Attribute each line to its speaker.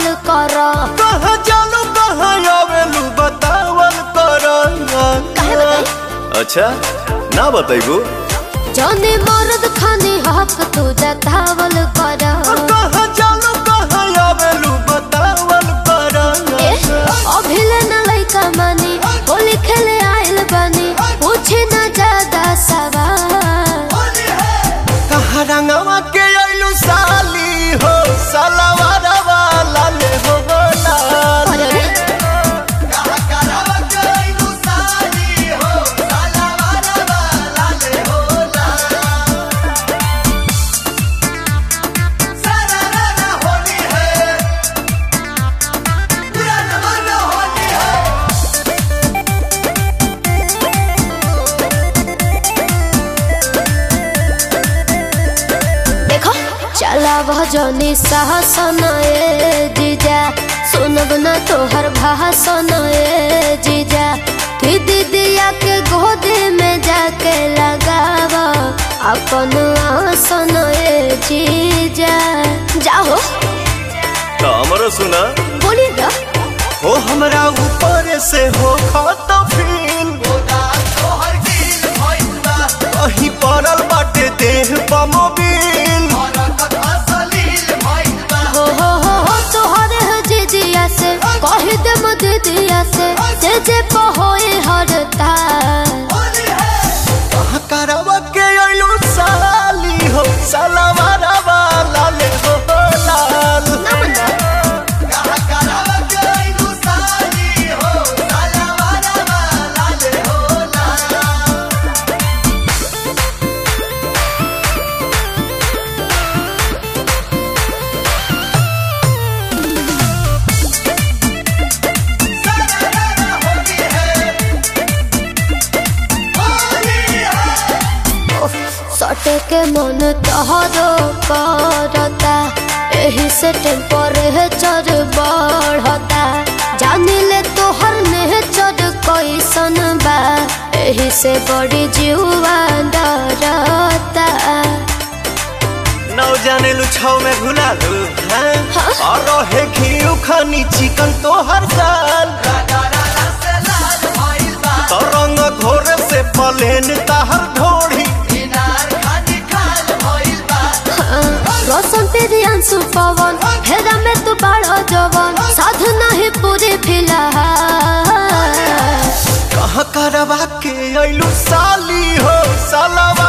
Speaker 1: कर
Speaker 2: कहाँ जालू कहाँ आवेलू बतावल कर
Speaker 1: काहे बताई?
Speaker 2: अच्छा ना बताइबू
Speaker 1: जौने मर्द खाने हक तू जतावल कर
Speaker 2: कहाँ जालू कहाँ आवेलू बतावल कर
Speaker 1: ए, अभिले न लइका मानी होली खेले आइल बानी पूछे न ज्यादा सवाल
Speaker 2: कहाँ रंगवा के आइलू साली हो सलवार वाला ले हो लाल
Speaker 1: अरे रे, देखो चला भजनी साहसन ए जीजा सुनब न तोहर भाषण ए जीजा कि दीदिया के गोद में जाके लगाव अपन आसन ए जीजा जाओ
Speaker 2: तो हमरो सुना
Speaker 1: बोली ना
Speaker 2: हो हमरा ऊपर से हो खत फील कहीं पड़ल बाटे देह बमोबिल
Speaker 1: हो हो हो हो तोहरे है जीजिया से कह दे दीदिया से जे जे पहोए हरता
Speaker 2: कहाँ करवा के अइलू साली हो सलवार वाला ले हो लाल
Speaker 1: सटे के मन तोहरो करता एही से टेम्परेचर बढ़ता जानी ले तोहर नेचर कैसन बा एही से बड़ी जीवा डरता
Speaker 2: नौ जाने लू छाव में घुला लू हैं
Speaker 1: हाँ?
Speaker 2: और रहे घी खानी चिकन तो हर साल तो रंग घोर से पलेन ताहर ढोड़ी
Speaker 1: रोशन तेरी अंशु पवन हेरा में तू बड़ा जवन साधु नहीं पूरी फिलहाल
Speaker 2: कहाँ करवा के अइलू साली हो सलवा